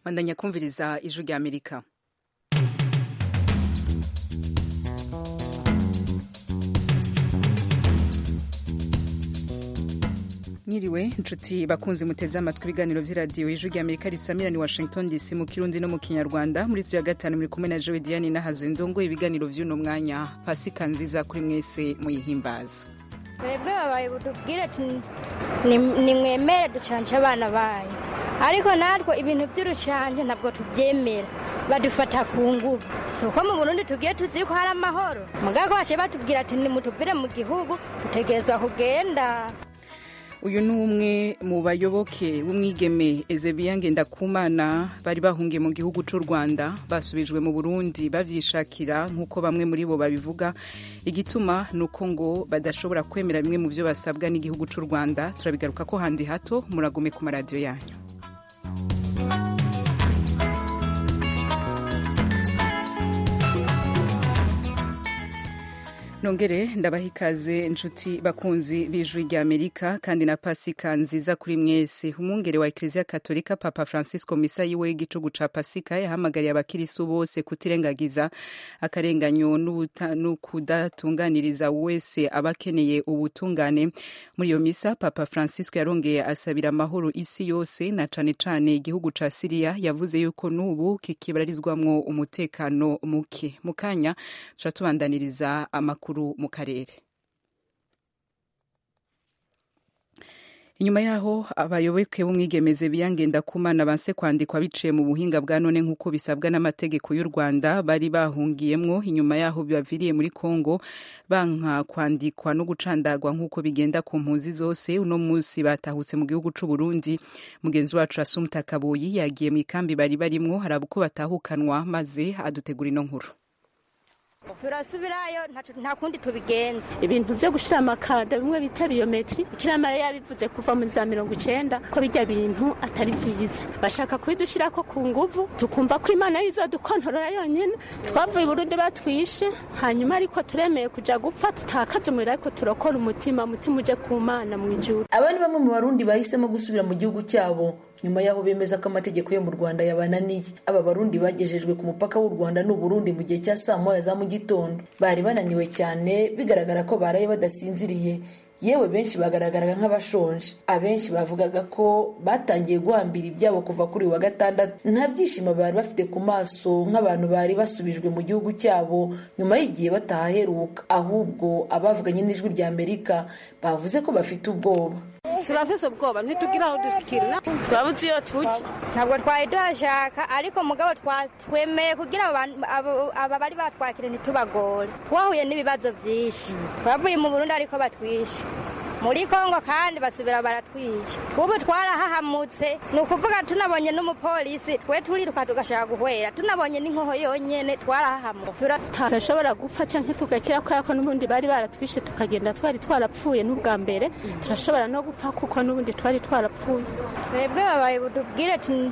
bandanya kumviriza ijwi rya amerika Nyiriwe inshuti bakunzi muteze amatwi ibiganiro vy'iradiyo ijwi rya Amerika risamira ni Washington DC mu Kirundi no mu Kinyarwanda muri studio ya gatanu muri kumwe na Joe Diane nahazo indongo ibiganiro vy'uno mwanya pasika nziza kuri mwese muyihimbaza twebwe babaye butubwire ati nimwemere ducanje abana banyu ariko natwe ibintu by'urucanje ntabwo tubyemera badufata ku ngubu si uko mu burundi tugiye tuzi ko hari amahoro mugabo bashe batubwira ati nimutuvire mu gihugu dutegerezwa kugenda uyu ni umwe mu bayoboke b'umwigeme ezebiya ngendakumana bari bahungiye mu gihugu cy'u rwanda basubijwe mu burundi bavyishakira nk'uko bamwe muri bo babivuga igituma ni uko ngo badashobora kwemera bimwe mu byo basabwa n'igihugu cy'u rwanda turabigaruka ko handi hato muragume ku maradiyo yanyu nongere ndabaha ikaze inshuti bakunzi b'ijwi rya amerika kandi na pasika nziza kuri mwese umwungere wa ekleziya katolika papa francisco misa yiwe y'igicugu ca pasika yahamagariye abakirisu bose kutirengagiza akarenganyo n'ukudatunganiriza wese aba akeneye ubutungane muri iyo misa papa francisco yarongeye asabira amahoro isi yose na cane cane igihugu ca siriya yavuze yuko n'ubu kikibarizwamwo umutekano muke mu kanya tuca tubandaniriza amakuru mu karere inyuma yaho abayoboke b'umwigemeze biyangenda kumana banse kwandikwa biciye mu buhinga bwa none nk'uko bisabwa n'amategeko y'u rwanda bari bahungiyemwo inyuma yaho bibaviriye muri kongo banka kwandikwa no gucandagwa nk'uko bigenda ku mpunzi zose uno munsi batahutse mu gihugu c'u burundi mugenzi wacu asumta kabuyi yagiye mu ikambi bari barimwo haraba uko batahukanwa maze adutegura ino nkuru turasubirayo nta kundi tubigenza ibintu byo gushira amakada bimwe bita biyometri ikiramara yabivuze kuva muri za mirongo icenda ko bijya bintu atari vyiza bashaka kubidushirako ku nguvu tukumva ko imana yizodukontorora yonyene twavuye i burundi batwishe hanyuma ariko turemeye kuja gupfa tutakaza umuriro ariko turokora umutima umutima uje ku mana mu ijuru aba ni bamwe mu barundi bahisemo gusubira mu gihugu cyabo nyuma y'aho bemeza ko amategeko yo mu rwanda yabananiye aba barundi bagejejwe ku mupaka w'u rwanda n'uburundi mu gihe cya saa moya za mu gitondo bari bananiwe cyane bigaragara ko baraye badasinziriye yewe benshi bagaragaraga nk'abashonje abenshi bavugaga ko batangiye guhambira ibyabo kuva kuri wa gatandatu nta byishimo bari bafite ku maso nk'abantu bari basubijwe mu gihugu cyabo nyuma y'igihe batahaheruka ahubwo abavuganye n'ijwi rya amerika bavuze ko bafite ubwoba turafise ubwoba ntitugira aho dushikira twabuze iyo tuja ntabwo twari duhashaka ariko mugabo twemeye kugira aba bari batwakire ntitubagore twahuye n'ibibazo byinshi twavuye mu burundi ariko batwishe muri kongo kandi basubira baratwica ubu twarahahamutse ni ukuvuga tunabonye n'umupolisi twe turiruka tugashaka guhwera tunabonye n'inkoho yonyene twarahahamutse turashobora gupfa canke tugakira kubera ko n'ubundi bari baratwishe tukagenda twari twarapfuye n'ubwa mbere turashobora no gupfa kuko n'ubundi twari twarapfuye twebwe babaye budubwire ati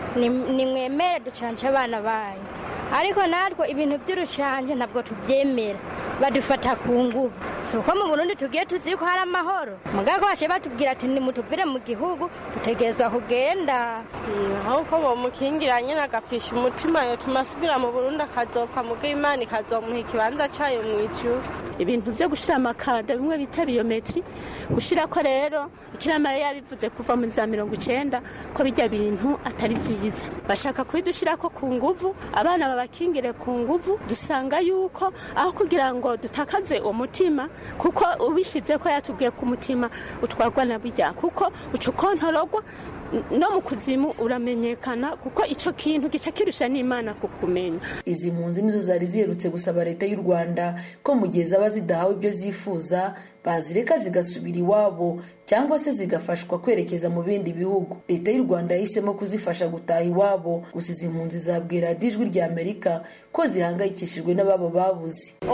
nimwemere ducanje abana banyu ariko natwe ibintu by'urucanje ntabwo tubyemera badufata ku ngubu si uko mu burundi tugiye tuzi ko hari amahoro mugabo bashe batubwira ati nimutuvire mu gihugu dutegerezwa kugenda ahubwo bomukingira nyine agafisha umutima yotuma asubira mu burundi akazopfa mugo imana ikazomuha ikibanza cayo mu ijuru ibintu byo gushira amakada bimwe bita biyometri gushira ko rero ikiramara yabivuze kuva muri za mirongo icenda ko bijya bintu atari vyiza bashaka kubidushirako ku nguvu abana babakingire ku nguvu dusanga yuko aho kugira ngo dutakaze umutima kuko ubishize ko yatubwiye ku mutima utwarwa na bijya kuko uca ukontorogwa no mu kuzimu uramenyekana kuko icyo kintu gica kirusha n'imana kukumenya izi mpunzi nizo zari ziherutse gusaba leta y'u rwanda ko mu gihe zaba zidahawe ibyo zifuza bazireka zigasubira iwabo cyangwa se zigafashwa kwerekeza mu bindi bihugu leta y'u rwanda yahisemo kuzifasha gutaha iwabo gusa izi mpunzi zabwira ijwi rya amerika ko zihangayikishijwe n'ababo babuze umubabaro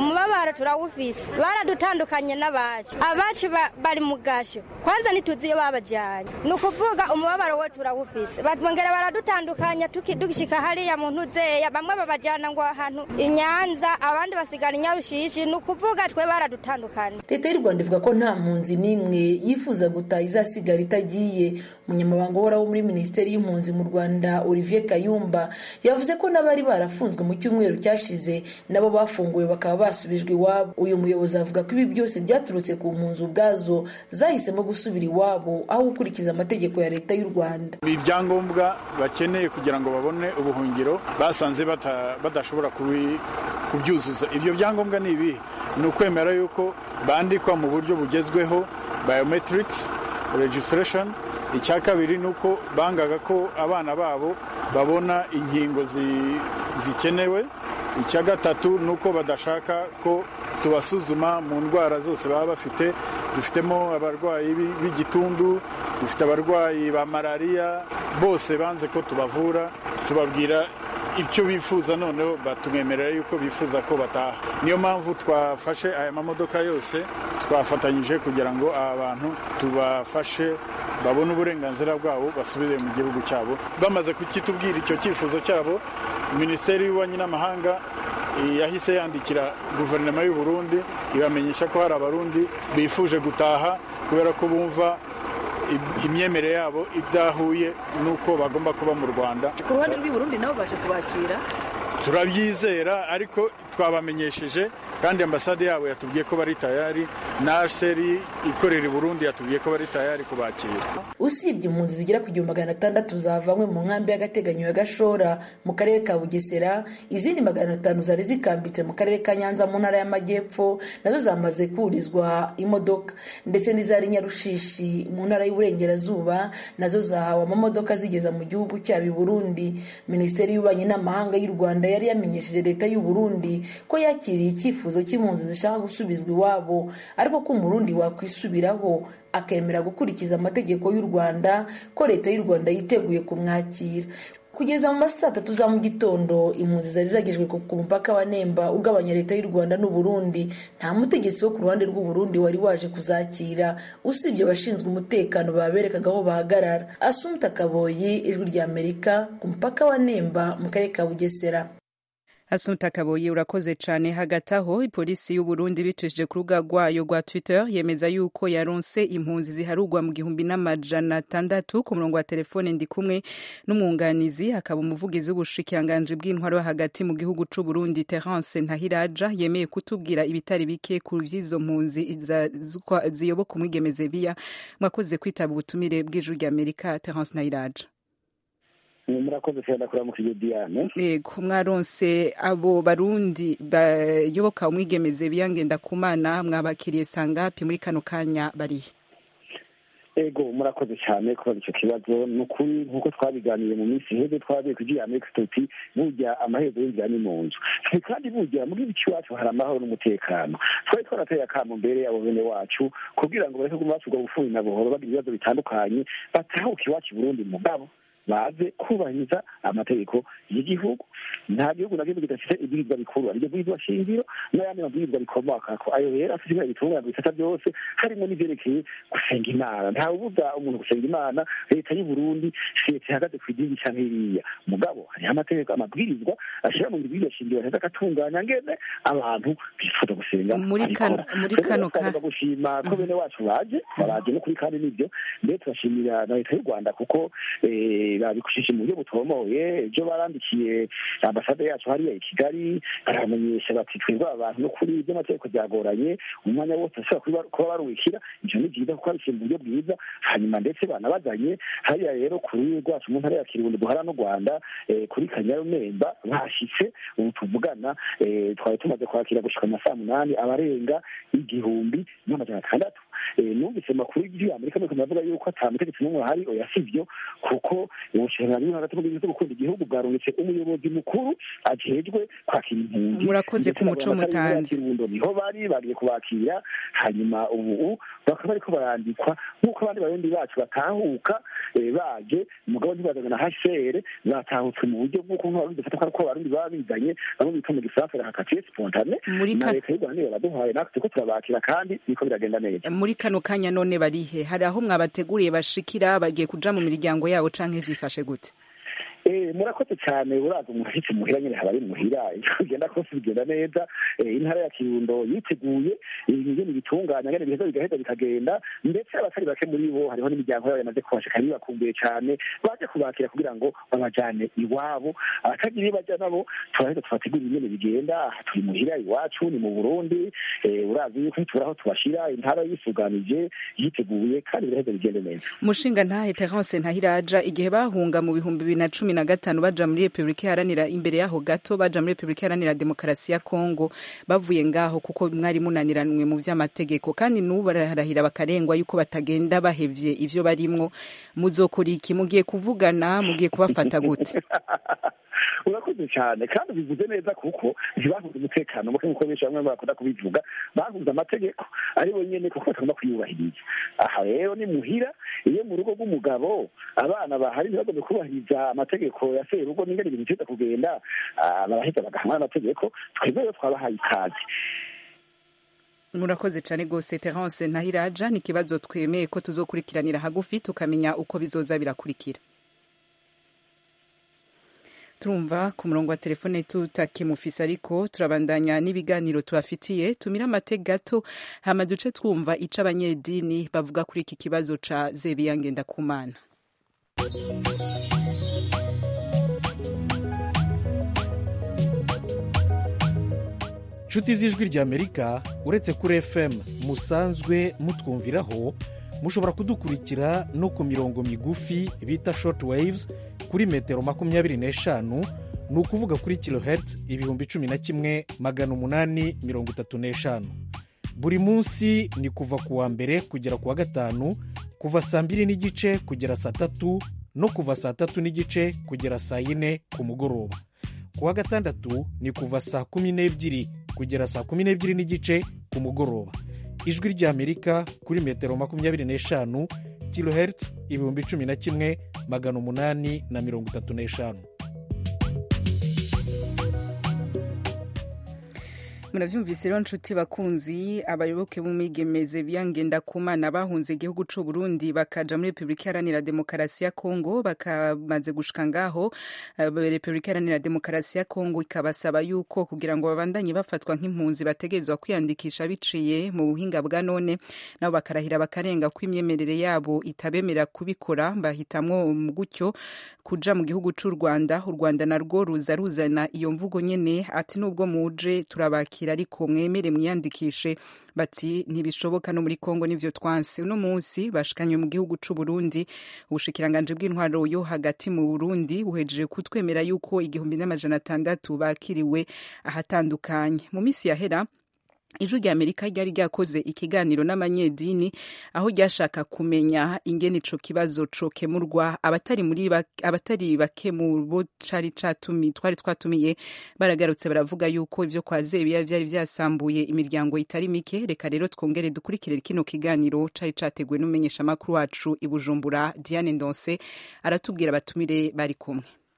umubabaro turawufise baradutandukanye n'abacu abacu ba- bari mu gasho kwanza ntituzi iyo babajyanye ni ukuvuga umubabaro we turawufise bongera baradutandukanya tuki- tugishika hariya mu ntuzeya bamwe babajyana ngo ahantu i nyanza abandi basigara i nyarushishi ni ukuvuga twe baradutandukanye leta y'u rwanda ivuga ko nta mpunzi n'imwe yifuza gutaha izasigara itagiye umunyamabanga uhoraho muri minisiteri y'impunzi mu rwanda olivier kayumba yavuze ko n'abari barafunzwe mu cyumweru cyashize nabo bafunguwe bakaba basubijwe iwabo uyu muyobozi avuga ko ibi byose byaturutse ku mpunzi ubwazo zahisemo gusubira iwabo aho gukurikiza amategeko ya leta y'u rwanda ibyangombwa bakeneye kugira ngo babone ubuhungiro basanze bata- badashobora kubi- kubyuzuza ibyo byangombwa ni ibihe ni ukwemera yuko bandikwa mu buryo bugezweho biometrics registration icya kabiri ni uko bangaga ko abana babo babona inkingo zi- zikenewe icya gatatu ni uko badashaka ko tubasuzuma mu ndwara zose baba bafite dufitemo abarwayi b'i- b'igitundu dufite abarwayi ba malariya bose banze ko tubavura tubabwira icyo bifuza noneho batumwemerera yuko bifuza ko bataha niyo mpamvu twafashe aya mamodoka yose twafatanyije kugira ngo aba bantu tubafashe babone uburenganzira bwabo basubire mu gihugu cyabo bamaze kukitubwira icyo cyifuzo cyabo minisiteri y'ububanyi n'amahanga eh, yahise yandikira guverinoma y'u Burundi ibamenyesha ko hari abarundi bifuje gutaha kubera ko bumva im- imyemerere yabo idahuye n'uko bagomba kuba mu rwanda ku ruhande rw'i burundi nabo baje kubakira turabyizera ariko twabamenyesheje kandi ambasade yabo yatubwiye ko bari tayari na seri ikorera i burundi yatubwiye ko bari tayari kubakira usibye impunzi zigera ku gihumbi magana atandatu zavanywe mu nkambi y'agateganyo ya gashora mu karere ka bugesera izindi magana atanu zari zikambitse mu karere ka nyanza mu ntara y'amajyepfo nazo zamaze kurizwa imodoka ndetse n'izari nyarushishi mu ntara y'uburengerazuba nazo zahawe amamodoka zigeza mu gihugu cyabo i burundi minisiteri y'ububanyi n'amahanga y'u rwanda yari yamenyesheje leta y'u burundi ko yakiriye icyifuzo cy'impunzi zishaka gusubizwa iwabo ariko ko umurundi wakwisubiraho akemera gukurikiza amategeko y'u rwanda ko leta y'u rwanda yiteguye kumwakira kugeza mu ma saa tatu za mu gitondo impunzi zari zagejwe ku ku mupaka wa nemba ugabanya leta y'u rwanda n'uburundi nta mutegetsi wo ku ruhande rw'uburundi wari waje kuzakira usibye abashinzwe umutekano baberekaga aho bahagarara asumta kaboyi ijwi ry'amerika ku mupaka wa nemba mu karere ka bugesera Assunta Kaboyi urakoze cane hagati aho ipolisi y'u Burundi bicishije ku rubuga rwayo rwa Twitter yemeza yuko yaronse impunzi ziharugwa mu gihumbi n'amajana atandatu ku murongo wa telefone ndi kumwe n'umwunganizi akaba umuvugizi w'ubushikiranganji bw'intwaro hagati mu gihugu c'u Burundi Terence Ntahiraja yemeye kutubwira ibitari bike ku vy'izo mpunzi za- zikwa- ziyoboka umwigemeze biya mwakoze kwitaba ubutumire bw'ijuru rya Amerika Terence Ntahiraja murakoze cyane kuramukije diane yego mwaronse abo barundi bayoboka umwigemeze biyangenda kumana mwabakiriye sangapi muri kano kanya barihe ego murakoze cyane kubaza icyo kibazo ni ukuri nk'uko twabiganiye mu minsi iheze twabiye kugira amerika tuti burya amaherezo y'inzira ni mu nzu Twe kandi burya mu gihugu cy'iwacu hari amahoro n'umutekano twari twarateye akamo mbere abo bene wacu kugira ngo bareke kuguma bacurwa bufuni na buhoro bagira ibibazo bitandukanye batahuke iwacu i burundi mugabo baze kubahiriza amategeko y'igihugu nta gihugu na kimwe kidafite ibwirizwa bikuru ariryo bwirizwa shingiro n'ayandi mabwirizwa bikomokako ayo rero afite ibintu bitunganya ibisata byose harimo n'ivyerekeye gusenga imana nta ubuza umuntu gusenga imana leta y'u burundi leta ihagaze ku idini canke iriya mugabo hariho amategeko amabwirizwa ashira mu bwirizwa shingiro aheza agatunganya ngene abantu bifuza gusenga Muri kano- abikora. muri Rero kano ka- twavuga gushima ko bene wacu baje baraje no kuri kandi nibyo mbere turashimira na leta y'u rwanda kuko eh, babikushije mu buryo butomoye ejo barandikiye ambasade yacu hariya i kigali baramenyesha bati twebwe aba bantu no kuri iby'amategeko byagoranye umwanya wose ashobora kuba- kuba baruwikira ivyo ni byiza kuko babishyira mu buryo bwiza hanyuma ndetse banabazanye hariya rero ku rurimi rwacu mu ntara ya kirundo duhara n'u rwanda eh, kuri kanyarumemba bahashitse ubu tuvugana eh, twari tumaze kwakira gushika mu saa munani abarenga igihumbi n'amajana atandatu numvise amakuru y'amerika nuko navuga yuko ata mutegetsi n'umwe ahari oya sivyo kuko ubushikiranganji bwo hagati mu gihugu gukunda igihugu bwarungitse umuyobozi mukuru ajejwe kwakira impunzi murakoze ku muco mutanze niho bari bagiye kubakira hanyuma ubu bakaba bariko barandikwa nk'uko abandi barundi bacu batahuka baje umugabo ntibazanye na hcr batahutse mu buryo bw'uko nk'abarundi dufata ko abarundi baba bizanye bamwe bita mu gifaransa rahakatiye spontane na leta y'u rwanda niyo baduhaye natwe turiko turabakira kandi biriko biragenda neza muri kano kanya none barihe hari aho mwabateguriye bashikira bagiye kuja mu miryango yabo canke vyifashe gute murakoze cyane uraza umuhitsi muhira nyine haba ari muhira bigenda kose bigenda neza intara ya kirundo yiteguye ibintu bitunganya ngene biheza bigaheza bikagenda ndetse abatari bake muri bo hariho n'imiryango yabo yamaze kubashika bibakumbuye cyane baje kubakira kugira ngo babajane iwabo abatagira iyo baja nabo turaheza tubategura ingene bigenda turi muhira iwacu ni mu burundi urazi yuko ntitubura aho tubashira intara yisuganije yiteguye kandi biraheza bigende neza mushinga ntahe terence ntahiraja igihe bahunga mu bihumbi bibiri na cumi na gatanu baja muri repubulika iharanira imbere yaho gato baja muri repubulika iharanira demokarasi ya kongo bavuye ngaho kuko mwari munaniranwe mu vy'amategeko kandi n'ubu bararahira bakarengwa yuko batagenda bahevye ivyo barimwo muzokora iki mugiye kuvugana mugiye kubafata gute urakoze cyane kandi bivuze neza kuko ntibahuze umutekano muke nk'uko benshi bamwe bakunda kubivuga bahuze amategeko ari bo nyene kuko batagomba kuyubahiriza aha rero ni muhira iyo mu rugo rw'umugabo abana bahari ntibagombe kubahiriza amategeko ya serugo n'ingene ibintu biza kugenda baraheza bagahanwa n'amategeko twebwe rero twabahaye ikaze murakoze cyane rwose terence ntahiraja ni ikibazo twemeye ko tuzokurikiranira hagufi tukamenya uko bizoza birakurikira turumva ku murongo wa telefone tutakimufise ariko turabandanya n'ibiganiro tubafitiye tumira amate gato hama duce twumva ico abanyedini bavuga kuri iki kibazo ca zebiya ngendakumana nshuti z'ijwi ry'amerika uretse kuri fm musanzwe mutwumviraho mushobora kudukurikira no ku mirongo migufi bita short waves kuri metero makumyabiri n'eshanu ni ukuvuga kuri kilohertz ibihumbi cumi na kimwe magana umunani mirongo itatu n'eshanu buri munsi ni kuva ku wa mbere kugera ku wa gatanu kuva saa mbiri n'igice kugera saa tatu no kuva saa tatu n'igice kugera saa yine ku mugoroba ku wa gatandatu ni kuva saa kumi n'ebyiri kugera saa kumi n'ebyiri n'igice ku mugoroba ijwi ry'amerika kuri metero makumyabiri n'eshanu kilohertz ibihumbi cumi na kimwe magana umunani na mirongo itatu n'eshanu muravyumvise rero nshuti bakunzi abayoboke b'umwigemeze biyangenda kumana bahunze igihugu c'u Burundi bakaja muri Republika Iharanira Demokarasi ya Kongo bakamaze gushika ngaho Republika Iharanira Demokarasi ya Kongo ikabasaba yuko kugira ngo babandanye bafatwa nk'impunzi bategerezwa kwiyandikisha biciye mu buhinga bwa none nabo bakarahira bakarenga ko imyemerere yabo itabemerera kubikora bahitamwo gutyo kuja mu gihugu c'u Rwanda u Rwanda narwo ruza ruzana iyo mvugo nyene ati nubwo muje turabakira ariko mwemere mwiyandikishe bati ntibishoboka no muri Kongo nivyo twanse uno munsi bashikanye mu gihugu c'u Burundi ubushikiranganje bw'intwaro yo hagati mu Burundi buhejeje kutwemera yuko igihumbi n'amajana atandatu bakiriwe ahatandukanye mu misi yahera ijwi rya amerika ryari ryakoze ikiganiro n'abanyedini aho ryashaka kumenya ingene ico kibazo cokemurwa abatari muri abatari bake mu bo cari catumi twari twatumiye baragarutse baravuga yuko ivyo kwa zebiya vyari vyasambuye imiryango itari mike reka rero twongere dukurikire kino kiganiro cari categuwe n'umumenyesha makuru wacu i Bujumbura Diane Ndonse aratubwira abatumire bari kumwe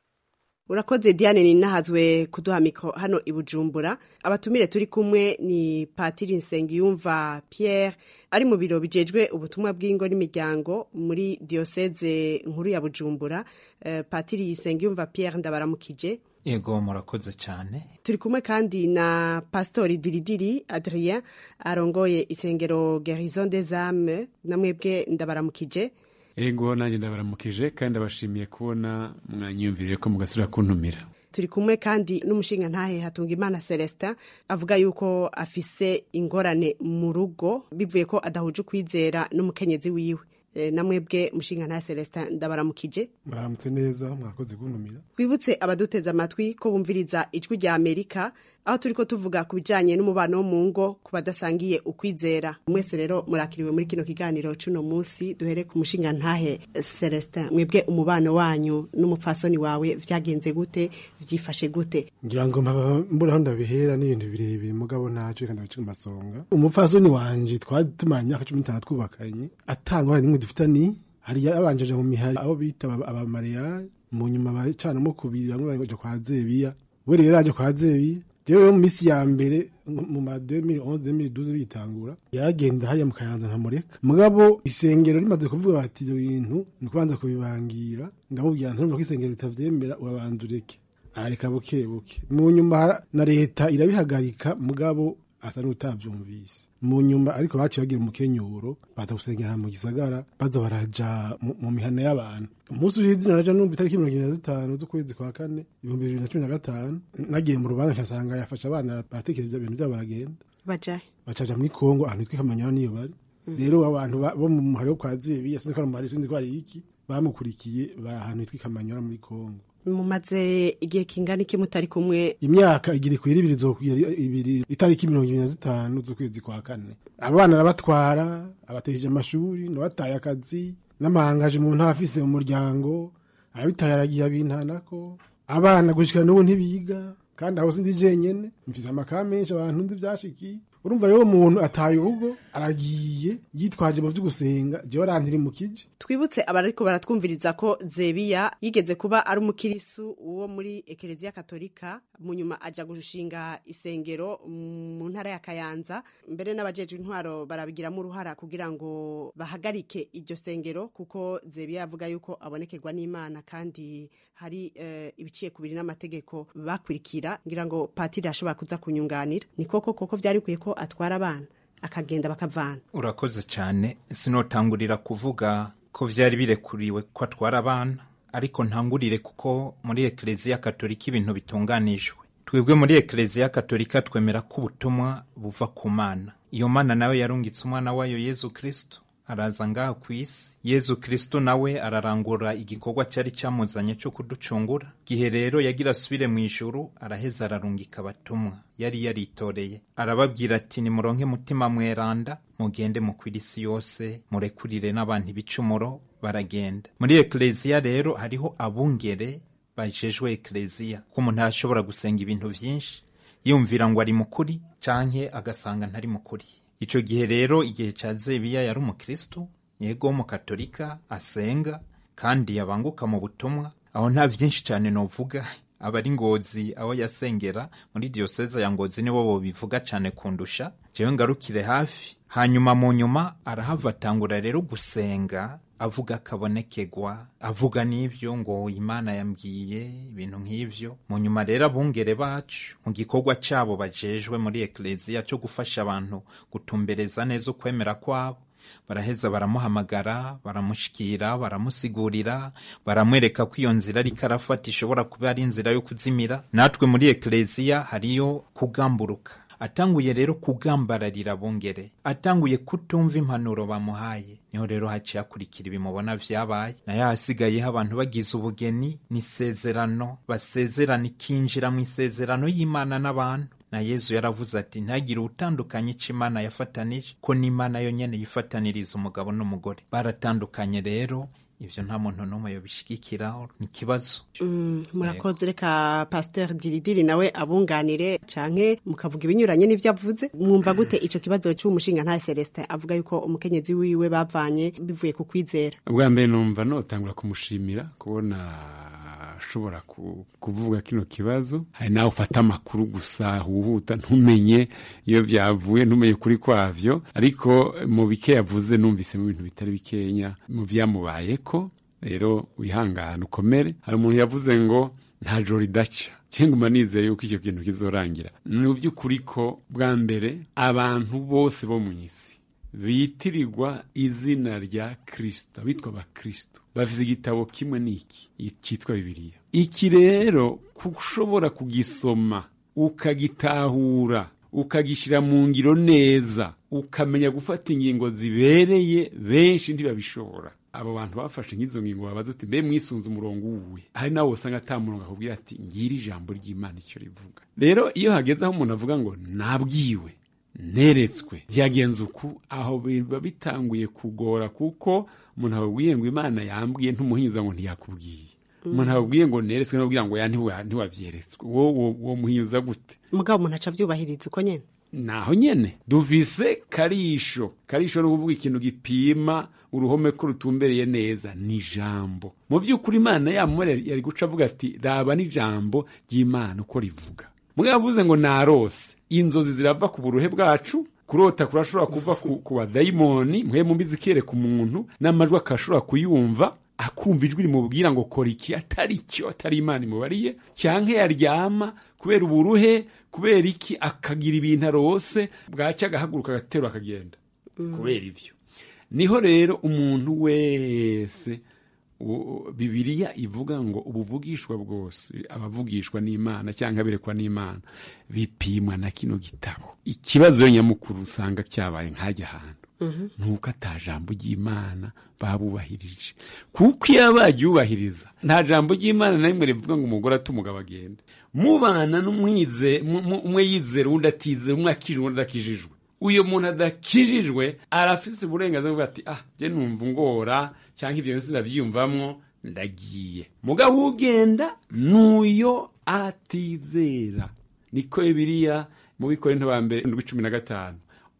urakoze diane ninahazwe kuduha mikoro hano i bujumbura abatumire turi kumwe ni patiri nsengiyumva pierre ari mu biro bijejwe ubutumwa bw'ingo n'imiryango muri diyoseze nkuru ya bujumbura uh, patiri nsengiyumva pierre ndabaramukije yego murakoze cyane turi kumwe kandi na pasitori diridiri adrien arongoye isengero gerison des âmes namwebwe ndabaramukije ego nanjye ndabaramukije kandi ndabashimiye kubona mwanyiyumviriye ko mugasubira kuntumira turi kumwe kandi n'umushinga ntahe hatunga imana celestin avuga yuko afise ingorane mu rugo bivuye ko adahuje ukwizera n'umukenyezi wiwe namwebwe mushinga ntahe celestin ndabaramukije baramutse neza mwakoze kuntumira twibutse abaduteze amatwi ko bumviriza ijwi rya amerika aho turiko tuvuga ku bijanye n'umubano wo mu ngo ku badasangiye ukwizera mwese rero murakiriwe muri kino kiganiro c'uno munsi duhere ku mushinga ntahe Celestin mwebwe umubano wanyu n'umupfasoni wawe vyagenze gute vyifashe gute ngira ngo mpaba mbura aho ndabihera n'ibintu birebire mugabo ntacyo kandi ndabica amasonga umupfasoni wanje twari tumanye imyaka cumi n'itanu twubakanye atangwa n'imwe dufitani hari yabanjeje mu mihari aho bita abamariyari mu nyuma bacanamo kubiri bamwe baja kwa zebiya we rero aje kwa zebiya jewe rero mu misi ya mbere mu ma 2011 2012 bitangura yaragenda hariya mu kayanza nkamureka mugabo isengero rimaze kuvuga bati ivyo bintu ni kubanza kubibangira ndamubwira ntumva ko isengero ritavyemera urabanza ureke arareka buke buke mu nyuma na leta irabihagarika mugabo asa n'utavyumvise mu nyuma ariko baciye bagira umukenyuro baza gusengera mu gisagara baza baraja mu mihana y'abantu umunsi uri izina naja numva itariki mirongo ibiri na zitanu z'ukwezi kwa kane ibihumbi bibiri na cumi na gatanu nagiye mu rubanza nkasanga yafashe abana baratekereza ibintu vyabo baragenda bajahe bacaja muri kongo ahantu hitwa kamanyana niyo bari rero abantu bo mu muhari wo kwa zebiya sinzi ko ari umuhari sinzi ko ari iki bamukurikiye bari ahantu hitwa kamanyana muri kongo mumaze igihe kingana iki mutari kumwe imyaka igira ikwira ibiri zokwira ibiri itariki mirongo ibiri na zitanu z'ukwezi kwa kane abana arabatwara abatesheje amashuri nabataye akazi n'amahangaje mu ntafise mu muryango abitaye aragiye abintanako abana gushika n'ubu ntibiga kandi aho sindi jenyene mfise amaka menshi abantu nzi vyashikiye urumva rero umuntu ataye urugo aragiye yitwaje mu vy'ugusenga jewe arantiri mu kije twibutse abariko baratwumviriza ko zebiya yigeze kuba ari umukirisu wo muri ekereziya katolika mu nyuma aja gushinga isengero mu ntara ya kayanza mbere n'abajejwe intwaro barabigiramo uruhara kugira ngo bahagarike iryo sengero kuko zebiya yavuga yuko abonekerwa n'imana kandi hari uh, ibiciye kubiri n'amategeko bakurikira ngira ngo patiri ashobora kuza kunyunganira ni koko koko vyari bikwiye ko atwara abana akagenda bakavana urakoze cyane sinotangurira kuvuga ko vyari birekuriwe ko atwara abana ariko ntangurire kuko muri ekereziya katolika ibintu bitunganijwe twebwe muri ekereziya katolika twemera ko ubutumwa buva ku mana iyo mana nawe yarungitse umwana wayo yezu kristo araza ngaha ku isi yezu kristo nawe ararangura igikorwa cyari cyamuzanye cyo kuducungura gihe rero yagira asubire mu ijuru araheza ararungika abatumwa yari yaritoreye arababwira ati nimuronke mutima mweranda mugende mukwira isi yose murekurire n'abantu ibicumuro baragenda muri ekereziya rero hariho abungere bajejwe ekereziya ko umuntu arashobora gusenga ibintu byinshi yumvira ngo ari mukuri canke agasanga ntari mukuri ico gihe rero igihe ca zebiya yari umukristo yego w'umukatolika asenga kandi yabanguka mu butumwa aho nta vyinshi cane novuga abari ngozi aho yasengera muri diyoseze ya ngozi nibo bobivuga cane kundusha jewe ngarukire hafi hanyuma mu nyuma arahava atangura rero gusenga avuga akabonekegwa avuga n'ivyo ngo imana yambwiye ibintu nk'ivyo mu nyuma rero abungere bacu mu gikorwa cabo bajejwe muri ekleziya co gufasha abantu gutumbereza neza ukwemera kwabo baraheza baramuhamagara baramushikira baramusigurira baramwereka ko iyo nzira ariko arafata ishobora kuba ari inzira yo kuzimira natwe muri ekleziya hariyo kugamburuka atanguye rero kugambararira abungere atanguye kutumva impanuro bamuhaye niho rero haciye hakurikira ibimubona vyabaye nayo hasigayeho abantu bagize ubugeni n'isezerano basezerana ikinjira mu isezerano y'imana n'abantu na yezu yaravuze ati ntagire utandukanye ico imana yafatanije ko n'imana yo nyene yifataniriza umugabo n'umugore baratandukanye rero ivyo nta muntu n'umwe yobishigikira ni ikibazo murakoze reka pasiteri diridiri nawe abunganire canke mukavuga ibinyuranye n'ivyo avuze mwumva gute ico kibazo c'umushinga nta celestin avuga yuko umukenyezi wiwe bavanye bivuye ku kwizera ubwa mbere numva notangura kumushimira kubona ashobora kuvuga kino kibazo hari nawe ufata amakuru gusa huhuta ntumenye iyo byavuye ntumenye ukuri kwavyo ariko mu bike yavuze numvise mu bintu bitari bikenya mu vyamubayeko rero wihangane ukomere hari umuntu yavuze ngo nta joro ridaca cyangwa nizeye yuko icyo kintu kizorangira ni by'ukuri ko bwa mbere abantu bose bo mu isi bitirirwa izina rya kirisito bitwa abakristo bafite igitabo kimwe n'iki cyitwa bibiliya iki rero ushobora kugisoma ukagitahura ukagishyira mu ngiro neza ukamenya gufata ingingo zibereye benshi ntibabishobora abo bantu bafashe nk'izo ngingo babaza uti mbe mwisunze umurongo uwuwe hari nawe usanga ata murongo akubwira ati ngira ijambo ry'imana icyo rivuga rero iyo hageze aho umuntu avuga ngo nabwiwe neretswe byagenze uku aho biba bitanguye kugora kuko umuntu ababwiye ngo imana yambwiye ntumuhinyuza ngo ntiyakubwiye umuntu ababwiye ngo neretswe n'ababwira ngo ya ntiwa- ntiwabyeretswe wo wo muhinyuza gute mugabo umuntu aca abyubahiriza uko nyene naho nyene duvise karisho karisho ni ukuvuga ikintu gipima uruhome ko rutumbereye neza ni ijambo mu by'ukuri imana yamure yari guca avuga ati raba n'ijambo ry'imana uko rivuga mwe yavuze ngo narose inzozi zirava ku buruhe bwacu kurota kurashobora kuva ku, ku badayimoni mwe mumbi zikiyereka umuntu n'amajwi akashobora kuyumva akumva ijwi rimubwira ngo kora iki atari cyo atari imana imubariye cyangwa yaryama kubera uburuhe kubera iki akagira ibintu arose bwacya agahaguruka agaterura akagenda kubera ibyo niho rero umuntu wese u- bibiliya ivuga ngo ubuvugishwa bwose abavugishwa n'imana cyangwa aberekwa n'imana bipimwa na kino gitabo ikibazo nyamukuru usanga cyabaye nk'ajya ahantu nuko ata jambo ry'imana babubahirije kuko iyo baryubahiriza nta jambo ry'imana na rimwe rivuga ngo umugore ate umugabo agende mubana n'umwize mu- mu- umwe yizera undi atizera umwe akijijwe undi adakijijwe uyu muntu adakijijwe arafise uburenganzira bwo ati ah je numva ngora cyangwa ibyo byose ndabyiyumvamwo ndagiye mugabo ugenda n'uyo atizera niko bibiliya mu bikorinto ba mbere indwi cumi na gatanu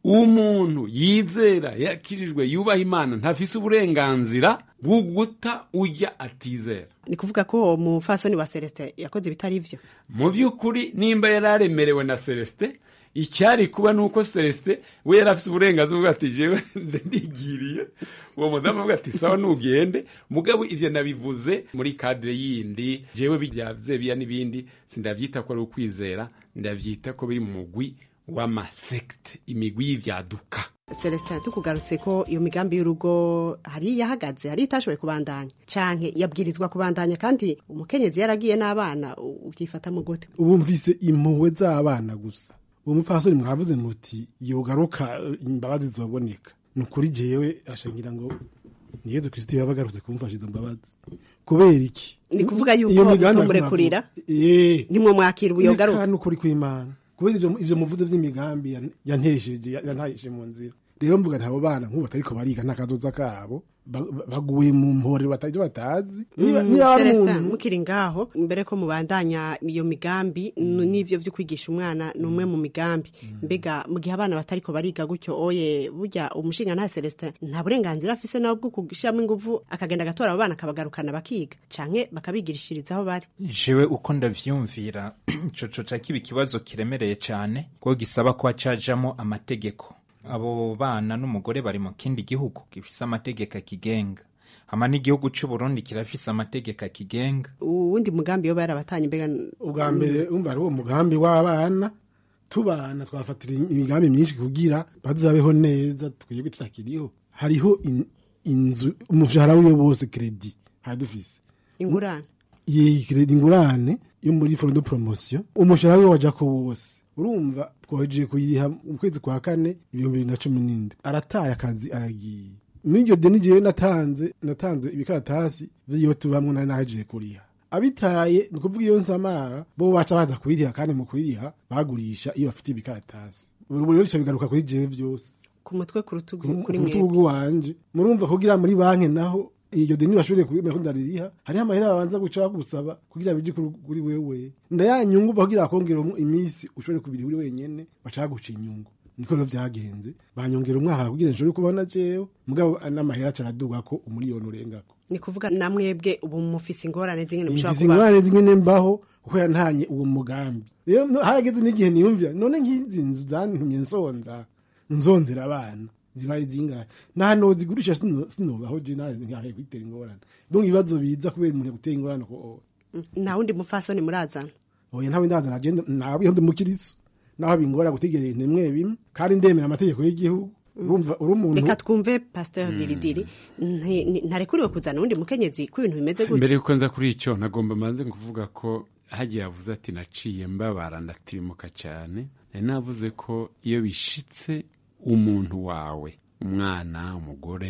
umuntu yizera yakijijwe yubaha imana ntafise uburenganzira bwo guta ujya atizera ni kuvuga ko uwo mufasoni wa celestin yakoze ibitari byo mu by'ukuri nimba yari aremerewe na celestin icyari kuba ni uko celestin we yari afite uburenganzira bwo ati jewe ndigiriye uwo mudamu avuga ati sawa nugende mugabo ivyo nabivuze muri kadire yindi jewe bijya vyebiya n'ibindi sindavyita ko ari ukwizera ndavyita ko biri mu mugwi w'amasekte imigwi y'ivyaduka celestin tukugarutse ko iyo migambi y'urugo hari yahagaze hari itashoboye kubandanya canke yabwirizwa kubandanya kandi umukenyezi yaragiye n'abana u- ubyifatamo gute ubu mvise impuhwe z'abana gusa uwo mupfasoni mwavuze muti yogaruka eh, imbabazi zizoboneka ni ukuri jewe ashangira ngo ni yezu kristo yaba agarutse kumufasha izo mbabazi kubera iki ni kuvuga Iyo yuko migambi bitumurekurira Eh. nimwo mwakira ubuyogaruka Reka n'ukuri kw'imana kubera ivyo ivyo muvuze vy'imigambi yan- yantesheje ya- yantahije mu nzira rero mvuga ntabo bana nk'ubu batariko bariga nta kazoza kabo ba- ba- baguye mu mporero batazi batazi Niba- Mm, niba ari Celestin umuntu- mukiri ngaho mbere ko mubandanya iyo migambi n- n'ivyo vyo kwigisha umwana ni umwe mu migambi mbega mu gihe abana batariko bariga gutyo oye burya umushinga nta Celestin nta burenganzira afise nawe bwo kushiramo inguvu akagenda agatora abo bana akabagarukana bakiga canke bakabigirishiriza aho bari jewe uko ndavyumvira ico coca kiba ikibazo kiremereye cane kuko gisaba ko hacajamo amategeko abo bana n'umugore bari mu kindi gihugu gifise amategeko akigenga hama n'igihugu c'uburundi kirafise amategeko akigenga uwundi mugambi yoba yarabatanye mbega ubwa mbere umva ari uwo mugambi w'abana tubana twafatira imigambi myinshi kugira bazabeho neza twebwe tutakiriho hariho in- inzu umushahara wiwe wose kredi hari dufise ingurane iyi kredi ingurane yo muri fondo promotion umushahara wiwe waja ko wose urumva twohejeje kuyiha mu kwezi kwa kane ibihumbi bibiri na cumi n'indwi arataye akazi aragiye muri iryo deni jewe natanze natanze ibikaratasi vy'iyo tubamwo nari nahejeje kuriha abitaye ni ukuvuga iyo nsamara bo baca baza kubiriha kandi mu kubiriha bagurisha iyo bafite ibikaratasi ubu rero bica bigaruka kuri jewe byose ku mutwe ku rutugu ku kuri rutugu mwebwe rwanje murumva kugira muri banki naho iryo deni bashobore kubimera ko ndaririha hariho amahera babanza guca bagusaba kugira bije kuri kuri wewe ndayanyungu kugira bakongera iminsi ushobore kubiri uri wenyene baca baguca inyungu niko rero vyagenze banyongera umwaka kugira nshobore kubona jewe mugabo n'amahera aca araduga ko umuriyoni urengako ni kuvuga na mwebwe ubu mufise ingorane zingene mushobora mfise kuba ingorane zimwe mbaho kuko yantanye uwo mugambi rero no- harageze n'igihe niyumvira none nk'izi nzu zantumye nsonza nzonzera abana zibaye zingahe nta nozigurisha sino- sinobaho je nazi nkahe kwitera ingorane donc ibibazo biza kubera umuntu gutera ingorane ko nta wundi mupfasoni murazana oya ntawe ndazana je nawe ndi mukiriso naho bingora gutegera ibintu bimwe bimwe kandi ndemera amategeko y'igihugu urumva uri umuntu reka twumve pasteur diridiri nti- ni- ntarekuriwe kuzana uwundi mukenyezi ko ibintu bimeze mbere gutya yuko nza kuri icyo nagomba manze kuvuga ko hagiye yavuze ati naciye mbabara ndatirimuka cyane nari navuze ko iyo bishitse umuntu wawe umwana umugore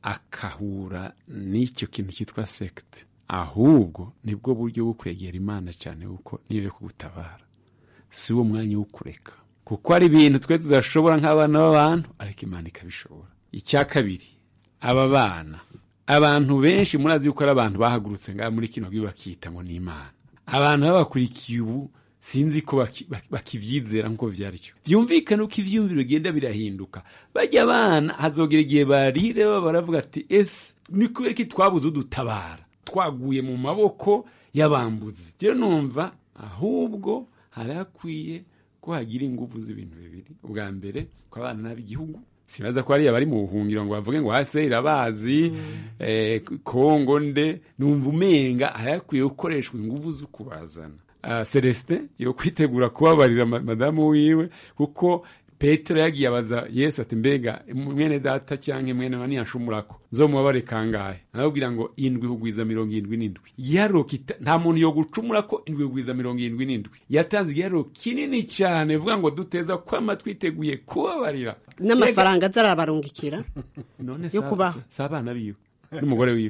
akahura n'icyo kintu cyitwa sekite ahubwo nibwo buryo bwo kwegera imana cyane kuko niyo yo kugutabara si wo mwanya wo kureka kuko hari ibintu twe tudashobora nk'abana b'abantu ariko imana ikabishobora icya kabiri aba bana abantu benshi murazi yuko ari abantu bahagurutse ngaha muri kino gihugu bakita ngo ni imana abantu babakurikiye ubu sinzi ko baki- baki- bakivyizera nk'uko vyari cyo vyumvikane uko ivyumviro bigenda birahinduka bajya abana hazogera igihe barire baba baravuga ati ese ni kubera iki twabuze udutabara twaguye mu maboko y'abambuzi rero numva ahubwo hari hakwiye ko hagira ingufu z'ibintu bibiri ubwa mbere ko abana n'ab'igihugu sibaza ko hariya bari mu buhungiro ngo bavuge ngo hase irabazi eh, kongo nde numva umenga hari hakwiye gukoreshwa ingufu zo kubazana Ah, celestin yo kwitegura kubabarira ma- madamu wiwe kuko petero yagiye abaza yesu ati mbega mwene data cyangwa mwene wa niyashumurako nzomubabare kangahe arababwira ngo indwi kugwiza mirongo irindwi n'indwi igiharuro kita- nta muntu yo gucumura ko indwi kugwiza mirongo irindwi n'indwi yatanze igiharuro kinini cyane vuga ngo duteza kwama twiteguye kubabarira n'amafaranga azarabarungikira none yo si- kubaho. si abana biwe n'umugore wiwe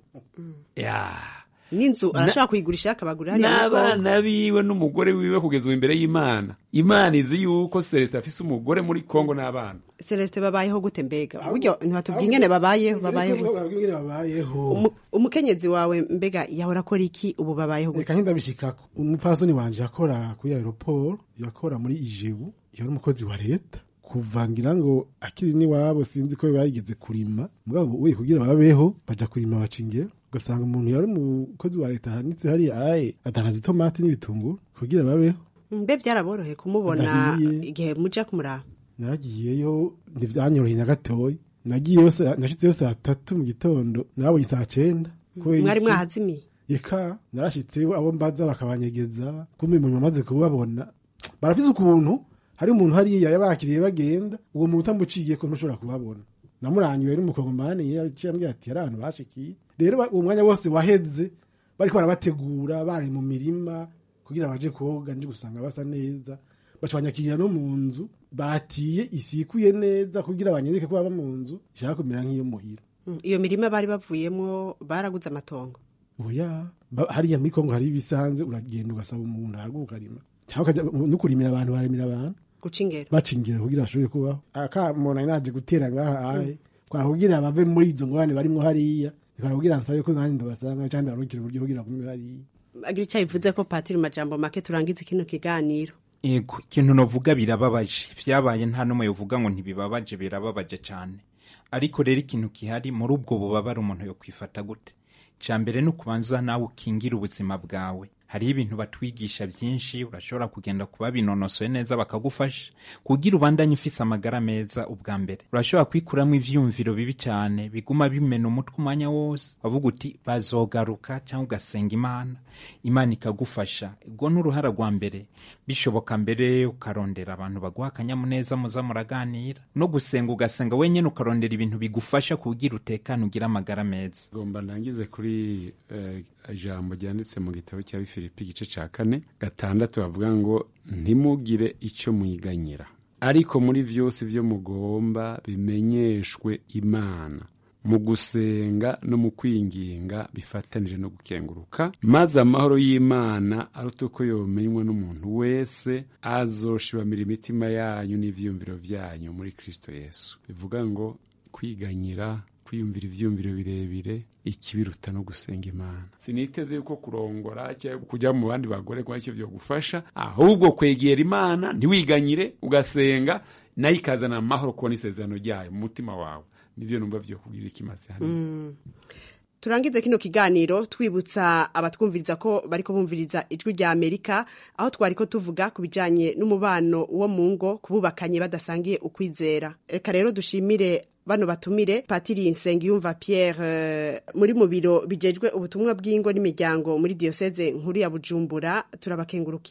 ya n'inzu Na- arashobora kuyigurisha akabagurira hariya muri Kongo. n'abana biwe n'umugore wiwe kugeza ubu imbere y'imana imana izi yuko celestin afise umugore muri kongo n'abana celestin babayeho gute mbega buryo ntibatubwiye ingene babayeho babayeho babwire babayeho Umu- umukenyezi wawe mbega yahora akora iki ubu babayeho gute reka nk'indabishikako umupfasoni wanje yakora kuri aeroport yakora muri ijebu yari umukozi wa leta kuvangira ngo akiri n'iwabo sinzi ko bayigeze kurima mugabo uye kugira babeho baja kurima baca ingero ugasanga umuntu yari umukozi wa leta ahanitse hariya aye adandaza itomati n'ibitunguru kugira babeho mbe byaraboroheye kumubona Ndahiye. igihe muja kumuraba nagiyeyo ntivyanyoroheye na gatoya nagiyeyo sa- nashitseyo saa tatu mu gitondo nabonye saa cenda Kubera mwari iki? mwahazimiye eka narashitseyo abo mbaza bakabanyegeza kumbe mu nyuma maze kubabona barafise ukuntu hari umuntu hariya yabakiriye bagenda uwo muntu utamuciye ko ntushobora kubabona namurangiwe n'umukongomani yaciye ambwira ati hari ahantu bashikiye rero ba- uwo mwanya wose waheze bariko barabategura bari mu mirima kugira baje koga nje gusanga basa neza baca banyakirira no mu nzu batiye isikuye neza kugira banyereke ko baba mu nzu ishaka kumera nk'iyo muhira Mm, iyo mirima bari bavuyemo baraguze amatongo oya ba- hariya muri kongo hari ibisanze uragenda ugasaba umuntu ahaguka ukarima cyangwa ukaja no kurimira abantu barimira abantu guca ingero baca ingero kugira bashobore kubaho akamuntu ari naje gutera ngaha ahe kwara kugira bave muri izo ngorane barimwo hariya kwara kugira nsabe ko nanjye ndabasanga cyangwa ndabarukira uburyo kugira gume hariya agira icyo bivuze ko patiri majambo make turangize kino kiganiro Ego, ikintu novuga birababaje vyabaye nta n'umwe yovuga ngo ntibibabaje birababaje cyane ariko rero ikintu kihari muri ubwo bubabare umuntu yo kwifata gute cya mbere ni ukubanza nawe ukingira ubuzima bwawe hariho ibintu batwigisha byinshi urashobora kugenda kuba binonosoye neza bakagufasha kugira ubandanye ufise amagara meza ubwa mbere urashobora kwikuramo ivyumviro bibi cyane biguma bimena umutwe umwanya wose wavuga uti bazogaruka cyangwa ugasenga imana imana ikagufasha ubwo ni uruhara rwa mbere bishoboka mbere ukarondera abantu baguha akanyamuneza muza muraganira no gusenga ugasenga wenyine ukarondera ibintu bigufasha kugira utekane ugire amagara meza ngomba ndangize kuri eh, ijambo ryanditse mu gitabo cya bifilipi igice cya kane gatandatu bavuga ngo ntimugire icyo mwiganyira ariko muri byose ibyo mugomba bimenyeshwe imana mu gusenga no mu kwinginga bifatanije no gukenguruka maze amahoro y'imana aruta uko yomenywa n'umuntu wese azoshibamira imitima yanyu n'ivyumviro vyanyu muri kristo yesu bivuga ngo kwiganyira kwiyumvira ivyumviro birebire ikibiruta no gusenga imana siniteze yuko kurongora cyangwa kujya mu bandi bagore kwa icyo vyogufasha ahubwo kwegera imana ntiwiganyire ugasenga nayo ikazana amahoro kubona isezerano ryayo mu mutima wawe nivyo numva vyo kugira ikimaze hano Mm. turangize kino kiganiro twibutsa abatwumviriza ko bariko bumviriza ijwi rya amerika aho twariko tuvuga ku bijanye n'umubano wo mu ngo kububakanye badasangiye ukwizera reka rero dushimire bano batumire patiri nsengiyumva pierre eh, muri mu biro bijejwe ubutumwa bw'ingo n'imiryango muri diyoseze nkuru ya bujumbura turabakengurukiye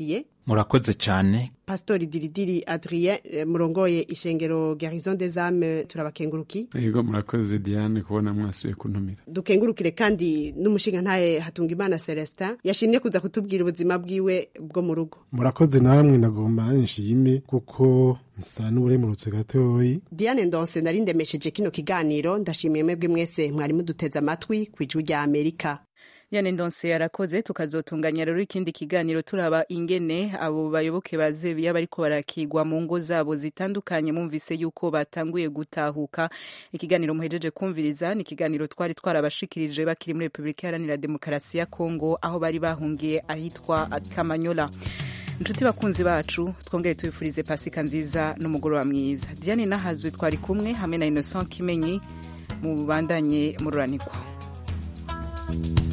murakoze cyane pastori diridiri adrien eh, murongoye ishengero garison des âmes turabakenguruki yego murakoze diane kubona mwasubiye kuntumira dukengurukire kandi n'umushinga ntaye hatunga imana celestin yashimye kuza kutubwira ubuzima bwiwe bwo mu rugo murakoze namwe nagomba nshime kuko nsa n'uburemurutse gatoyi diane ndonse nari ndemesheje kino kiganiro ndashimiye mwebwe mwese mwari muduteze amatwi ku ijwi rya amerika yane ndonse yarakoze tukazotunganya rero ikindi kiganiro turaba ingene abo bayoboke ba zebiya bariko barakigwa mu ngo zabo zitandukanye mumvise yuko batanguye gutahuka ikiganiro muhejeje kumviriza ni ikiganiro twari twarabashikirije bakiri muri repubulika iharanira demokarasi ya kongo aho bari bahungiye ahitwa kamanyola inshuti bakunzi bacu twongere tubifurize pasika nziza n'umugoroba mwiza diane nahazwe twari kumwe hamwe na innocent kimenyi mu bandanye mururanirwa